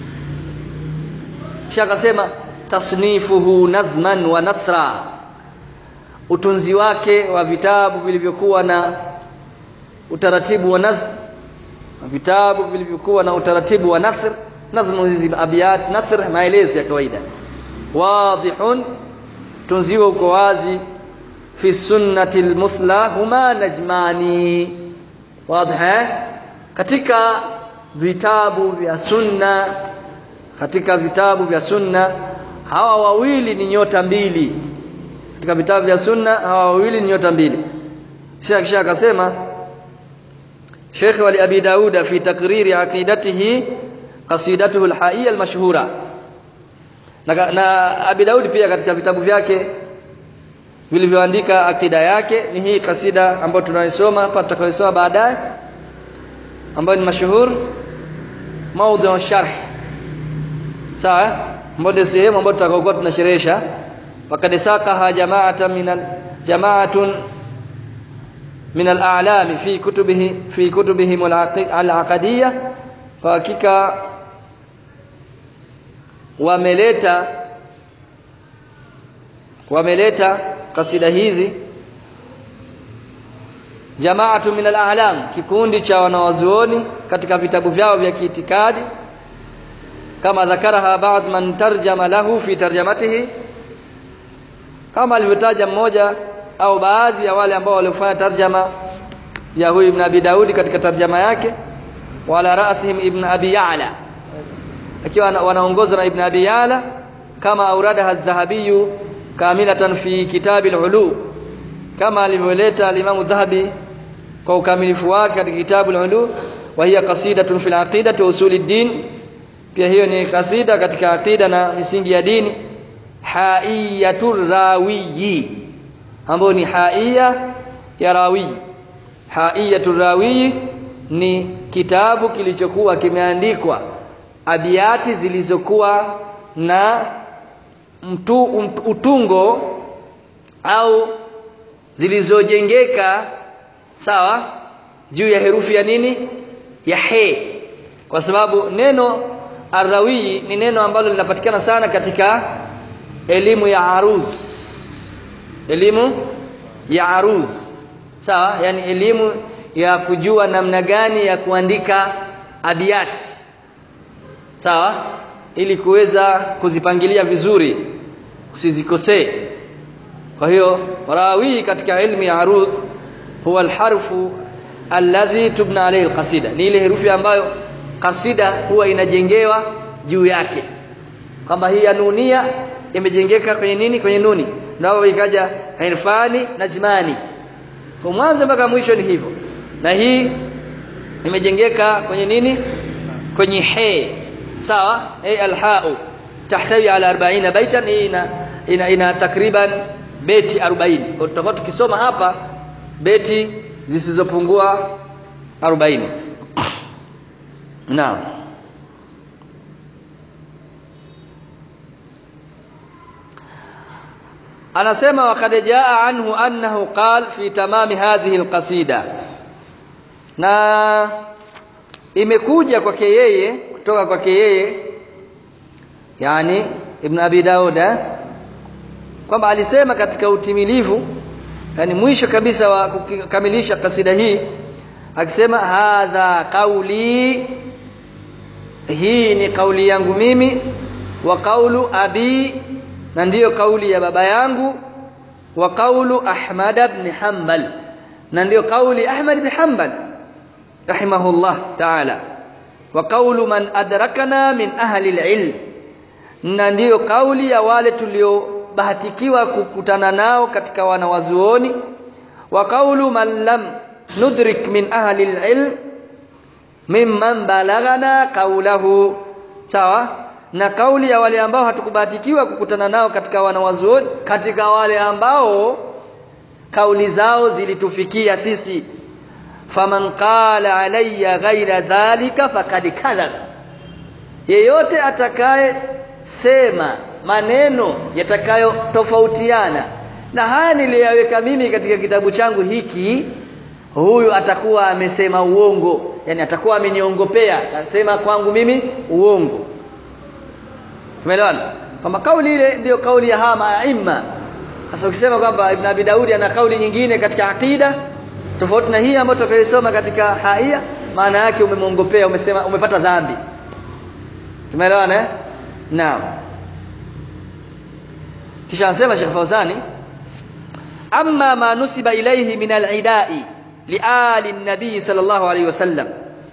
shaka sema tasnifuhu nadhman wa nathra utunzi wake wa vitabu vilivyokuwa na utaratibu wa nazm vitabu vilivyokuwa na utaratibu wa nathr nazmu hizi abiyat nathr maelezo ya kawaida wadihun tunziwa uko wazi fi sunnati almuthla huma najmani wadih katika vitabu vya sunna katika vitabu vya sunna hawa wawili ni nyota mbili katika vitabu vya sunna hawa wawili ni nyota mbili Sheikh Sheikh akasema Sheikh wali Abi Dauda fi takriri aqidatihi qasidatuhu al-haiyya al-mashhura na, na Abi Daud pia katika vitabu vyake vilivyoandika akida yake ni hii kasida ambayo tunaisoma hapa tutakayosoma baadaye ambayo ni mashuhur maudhu sharh sawa ambayo ndio sehemu ambayo tutakayokuwa tunasherehesha wakad saqaha jama'atan min jama'atun min al-a'lam fi kutubihi fi kutubihim al-aqadiyya kwa hakika wameleta wameleta kasida hizi jamaatu min al-a'lam kikundi cha wanawazuoni katika vitabu vyao vya kiitikadi kama dhakaraha ba'd man tarjama lahu fi tarjamatihi kama alivyotaja mmoja au baadhi ya wale ambao walifanya tarjama ya huyu ibn Abi Daudi katika tarjama yake wala rasihim ibn Abi Ya'la akiwa wanaongozwa na ibn Abi Ya'la kama auradaha adh-Dhahabi kamilatan fi kitab al-ulu kama alivyoleta al-Imam dhahabi kwa ukamilifu wake katika kitabu al-ulu wa hiya qasidatun fil aqidati wa usuli din pia hiyo ni kasida katika aqida na misingi ya dini haiyatur rawiyi ambayo ni haiya ya rawi haiyatur rawi ni kitabu kilichokuwa kimeandikwa abiati zilizokuwa na mtu, utungo au zilizojengeka sawa juu ya herufi ya nini ya he kwa sababu neno arrawi ni neno ambalo linapatikana sana katika elimu ya aruz elimu ya aruz sawa yani elimu ya kujua namna gani ya kuandika abiyati sawa ili kuweza kuzipangilia vizuri usizikosee kwa hiyo rawi katika ilmu ya aruz huwa alharfu alladhi tubna alayhi alqasida ni ile herufi ambayo kasida huwa inajengewa juu yake kwamba hii ya nunia imejengeka kwenye nini kwenye nuni ndio ikaja irfani najmani kwa mwanzo mpaka mwisho ni hivyo na hii imejengeka kwenye nini kwenye he sawa ay alhau tahtawi ala 40 baitan ina ina, ina takriban beti 40 kwa tutakuwa tukisoma hapa beti zisizopungua 40 naam anasema wakad jaa anhu annahu qal fi tamami hadhihi alqasida na imekuja kwake yeye kutoka kwake yeye yani ibn abi dauda kwamba alisema katika utimilivu yani mwisho kabisa wa kukamilisha kasida hii akisema hadha qauli hii ni kauli yangu mimi wa qaulu abi na ndiyo kauli ya baba yangu wa qaulu ahmad ibn hanbal na ndiyo kauli ahmad ibn hanbal rahimahullah ta'ala wa qaulu man adrakana min ahli alilm na ndiyo kauli ya wale tuliobahatikiwa kukutana nao katika wanawazuoni wa qaulu man lam nudrik min ahli alilm mimman balaghana qawlahu sawa na kauli ya wale ambao hatukubahatikiwa kukutana nao katika wanawazuoni katika wale ambao kauli zao zilitufikia sisi faman qala alayya ghaira dhalika faqad kadhaba yeyote atakaye sema maneno yatakayo tofautiana na haya niliyaweka mimi katika kitabu changu hiki huyu atakuwa amesema uongo yani atakuwa ameniongopea asema kwangu mimi uongo tumeelewana kwamba kauli ile ndiyo kauli ya hawa maima sasa ukisema kwamba ibn abi daudi ana kauli nyingine katika aqida tofauti na hii ambayo tutakayosoma katika haia maana yake umemwongopea umesema umepata dhambi tumeelewana eh naam kisha anasema Sheikh Fauzani amma ma nusiba ilayhi min al-idai liali an-nabi sallallahu alayhi wasallam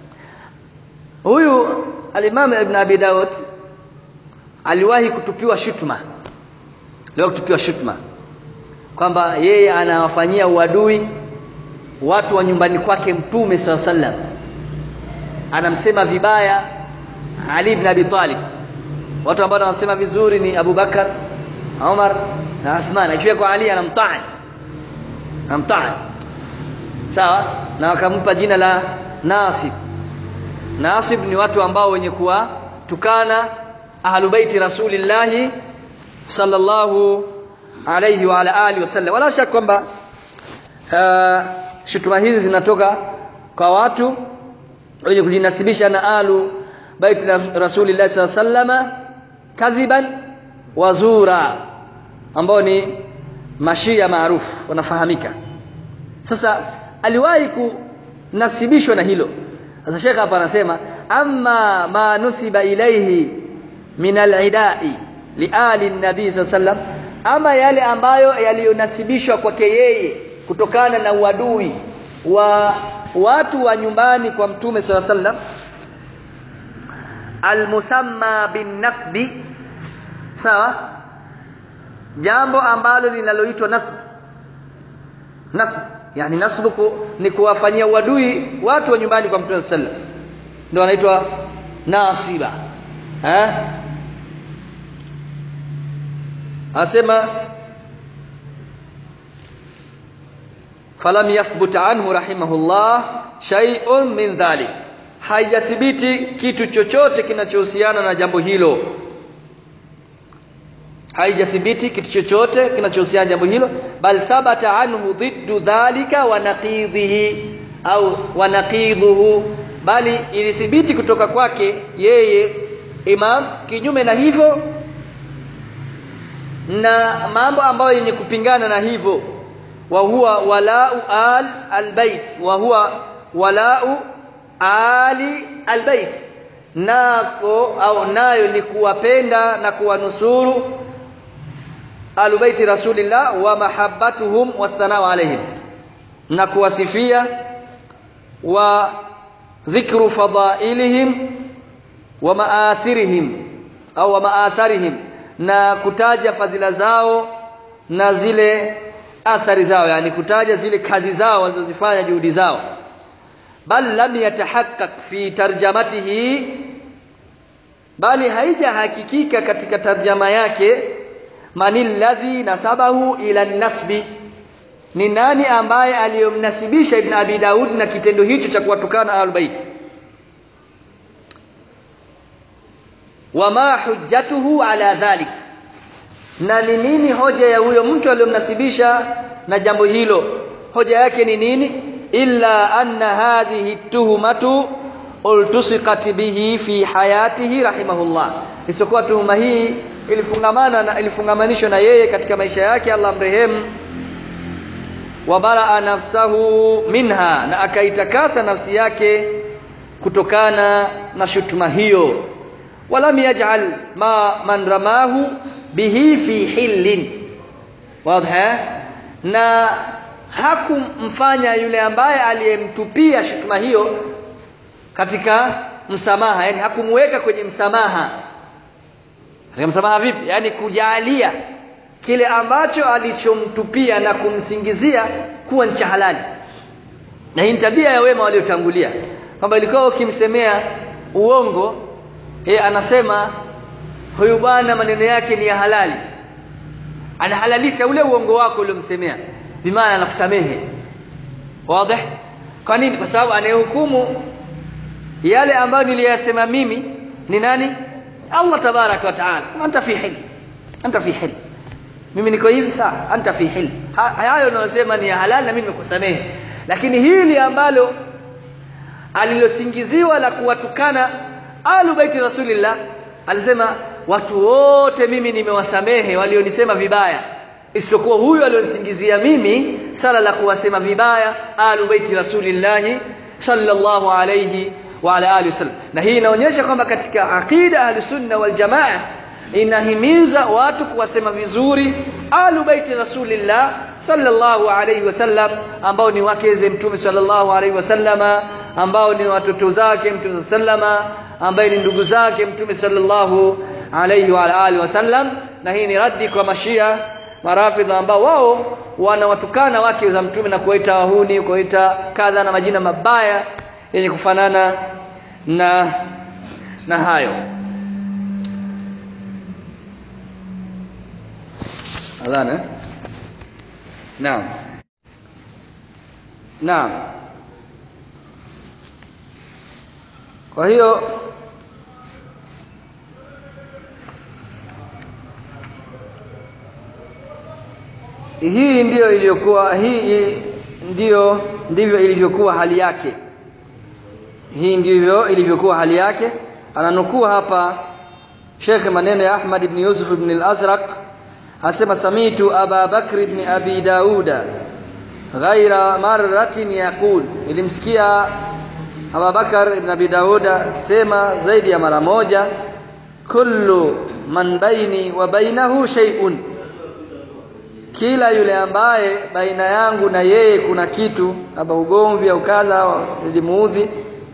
huyu al-Imam Ibn Abi Daud aliwahi kutupiwa shutma aliwahi kutupiwa shutma kwamba yeye anawafanyia uadui watu wa nyumbani kwake mtume sallallahu alayhi wasallam anamsema vibaya Ali ibn Abi Talib watu ambao wanasema vizuri ni Abu Bakar Umar na Uthman akifika kwa Ali anamtaan anamtaan sawa na wakampa jina la Nasib nasib ni watu ambao wenye kuwatukana ahlubaiti rasulillahi sallallahu alayhi wa ala alihi wasallam wala shaka kwamba uh, shutuma hizi zinatoka kwa watu wenye kujinasibisha na alu baiti la rasulillahi sallallahu alayhi wasallam kadhiban wazura ambao ni mashia maarufu wanafahamika sasa aliwahi kunasibishwa na hilo sasa shekha hapa anasema amma ma nusiba ilaihi min alidai liali nabii saa sallam ama yale ambayo yaliyonasibishwa kwake yeye kutokana na uadui wa watu wa nyumbani kwa mtume saa sallam almusamma binnasbi sawa jambo ambalo linaloitwa nasb nasb yani nasbu ni kuwafanyia uadui watu wa nyumbani kwa mtume sallam ndio wanaitwa nasiba eh asema falam yathbut anhu rahimahullah shay'un min dhalik haijathibiti kitu chochote kinachohusiana na jambo hilo haijathibiti kitu chochote kinachohusiana na jambo hilo bal thabata anhu dhiddu dhalika wa naqidhihi au wa naqidhuhu bali ilithibiti kutoka kwake yeye imam kinyume na hivyo na mambo ambayo yenye kupingana na hivyo wa huwa walau al albayt wa huwa walau ali albayt nako au nayo ni kuwapenda na kuwanusuru alubaiti rasulillah wa mahabbatuhum wathanau alaihim na kuwasifia wa dhikru fadailihim wa maathirihim au wa maatharihim na kutaja fadhila zao na zile athari zao yani kutaja zile kazi zao walizozifanya juhudi zao bal lam yatahaqqaq fi tarjamatihi bali haijahakikika katika tarjama yake manil ladhi nasabahu ila nasbi ni nani ambaye aliyomnasibisha ibn abi daud na kitendo hicho cha kuwatukana ahlul bait wama hujjatuhu ala dhalik na ni nini hoja ya huyo mtu aliyomnasibisha na jambo hilo hoja yake ni nini illa anna hadhihi tuhmatu ultusiqat bihi fi hayatihi rahimahullah isipokuwa tuhuma hii ilifungamana na ilifungamanishwa na yeye katika maisha yake Allah mrehemu wa baraa nafsahu minha na akaitakasa nafsi yake kutokana na shutuma hiyo walam yaj'al ma man ramahu bihi fi hillin wadha na hakumfanya yule ambaye aliyemtupia shutuma hiyo katika msamaha yani hakumweka kwenye msamaha katika msamaha vipi yani kujalia kile ambacho alichomtupia na kumsingizia kuwa ni cha halali na hii ni tabia ya wema waliotangulia kwamba ilikuwa ukimsemea uongo yeye anasema huyu bwana maneno yake ni ya halali anahalalisha ule uongo wako uliomsemea bimaana anakusamehe wazi kwa nini kwa sababu anayehukumu yale ambayo niliyasema mimi ni nani Allah tabaraka wa taala sema anta fi hil anta fi hil mimi niko hivi sawa anta fi hil hayo unayosema ni ya halali na mimi nimekusamehe lakini hili ambalo alilosingiziwa la kuwatukana alu baiti rasulillah alisema watu wote mimi nimewasamehe walionisema vibaya isipokuwa huyu alionisingizia mimi sala la kuwasema vibaya alu baiti rasulillah sallallahu alayhi wa ala alihi wasallam na hii inaonyesha kwamba katika aqida ahlusunna wal jamaa inahimiza watu kuwasema vizuri alu baiti rasulillah sallallahu alayhi wasallam ambao ni wakeze mtume sallallahu alayhi wasallama ambao ni watoto zake mtume sallama ambaye ni ndugu zake mtume sallallahu alayhi wa alihi wasallam na hii ni raddi kwa mashia marafidha ambao wao wanawatukana wake za mtume na kuwaita wahuni kuwaita kadha na majina mabaya yenye kufanana na na hayo adhana naam naam kwa hiyo hii ndiyo iliyokuwa hii ndiyo ndivyo ilivyokuwa hali yake hii ndivyo ilivyokuwa hali yake ananukuu hapa Sheikh maneno ya Ahmad ibn Yusuf ibn al-Azraq asema samitu Aba Bakr ibn Abi Dauda ghaira marratin yaqul ilimsikia Abu Bakar ibn Abi Dauda sema zaidi ya mara moja kullu man baini wa bainahu shay'un kila yule ambaye baina yangu na yeye kuna kitu kama ugomvi au kadha nilimuudhi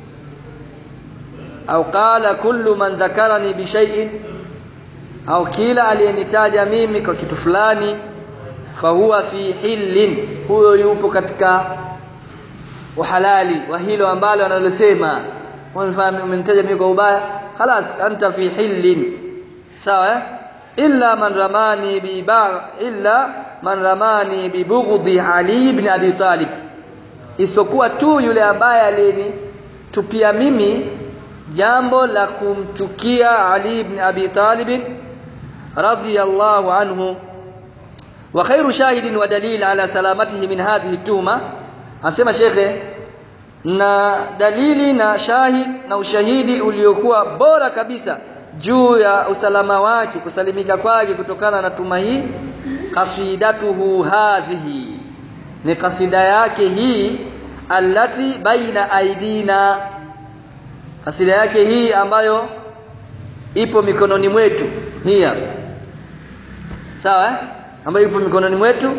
au qala kullu man dhakarani bi shay'in au kila aliyenitaja mimi kwa kitu fulani fahuwa fi hillin huyo yupo katika uhalali wa hilo ambalo analosema umenitaja mimi kwa ubaya خلاص anta fi hillin sawa eh? illa man ramani bi ba illa man ramani bi bughdhi ali ibn abi talib isipokuwa tu yule ambaye alinitupia mimi jambo la kumchukia ali ibn abi talib radiyallahu anhu wa khairu shahidin wa dalil ala salamatihi min hadhihi tuhma asema shekhe na dalili na shahid na ushahidi uliokuwa bora kabisa juu ya usalama wake kusalimika kwake kutokana na tuma hii qasidatuhu hadhihi ni kasida yake hii allati baina aidina kasida yake hii ambayo ipo mikononi mwetu hii hapa sawa eh? ambayo ipo mikononi mwetu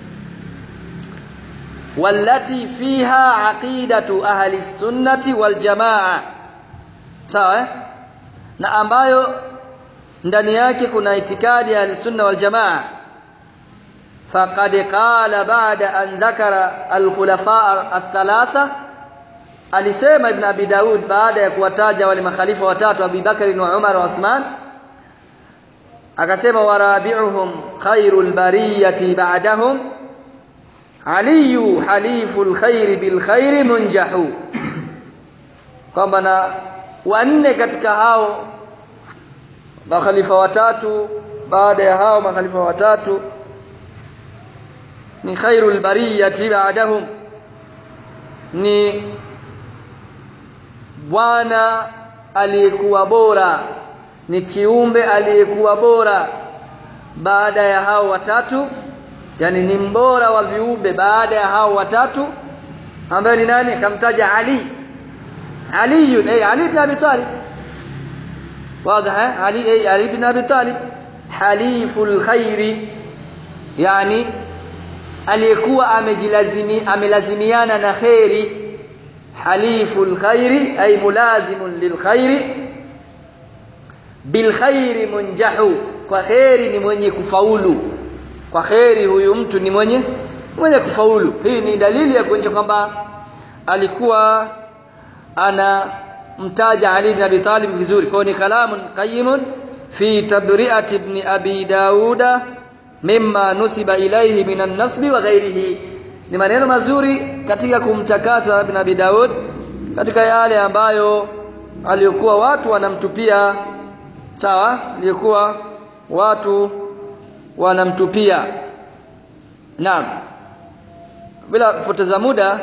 wallati fiha aqidatu ahli sunnati wal jamaa sawa eh? na ambayo ndani yake kuna itikadi ya sunna wal jamaa faqad qala ba'da an dhakara al khulafa al-thalatha alisema ibn abi daud baada ya kuwataja wale makhalifa watatu Abu Bakari na Umar na Uthman akasema warabi'uhum khairul bariyati ba'dahum aliyu haliful khairi bil khairi munjahu kwamba na wanne katika hao makhalifa watatu baada ya hao makhalifa watatu ni khairul bariyati ba'dahum ni bwana aliyekuwa bora ni kiumbe aliyekuwa bora baada ya hao watatu yani ni mbora wa viumbe baada ya hao watatu ambaye ni nani akamtaja Ali Ali ay Ali ibn Abi Talib واضح علي أي علي بن أبي طالب حليف الخير يعني aliyekuwa amejilazimi amelazimiana na khairi haliful khairi ay mulazimun lil khairi bil khairi munjahu kwa khairi ni mwenye kufaulu kwa khairi huyu mtu ni mwenye mwenye kufaulu hii ni dalili ya kuonyesha kwamba alikuwa ana mtaja Ali ibn Abi Talib vizuri kwa ni kalamun qayyimun fi tabri'ati ibn Abi Dauda mimma nusiba ilayhi minan nasbi wa ghairihi ni maneno mazuri katika kumtakasa ibn Abi Daud katika yale ambayo aliyokuwa watu wanamtupia sawa aliyokuwa watu wanamtupia naam bila kupoteza muda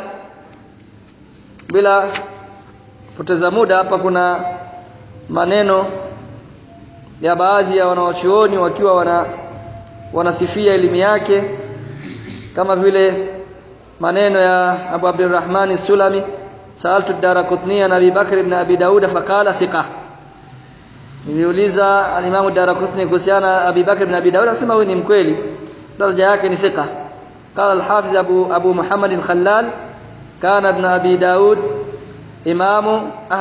bila kupoteza muda hapa kuna maneno ya baadhi ya wanawachuoni wakiwa wana wanasifia elimu yake kama vile maneno ya Abu Abdurrahman Sulami saaltu Darakutni na Abi Bakr ibn Abi Daud faqala thiqa niliuliza al-Imam Darakutni kuhusiana Abi Bakr ibn Abi Daud asema huyu ni mkweli daraja yake ni thiqa قال الحافظ أبو, أبو محمد الخلال كان ابن أبي داود إمام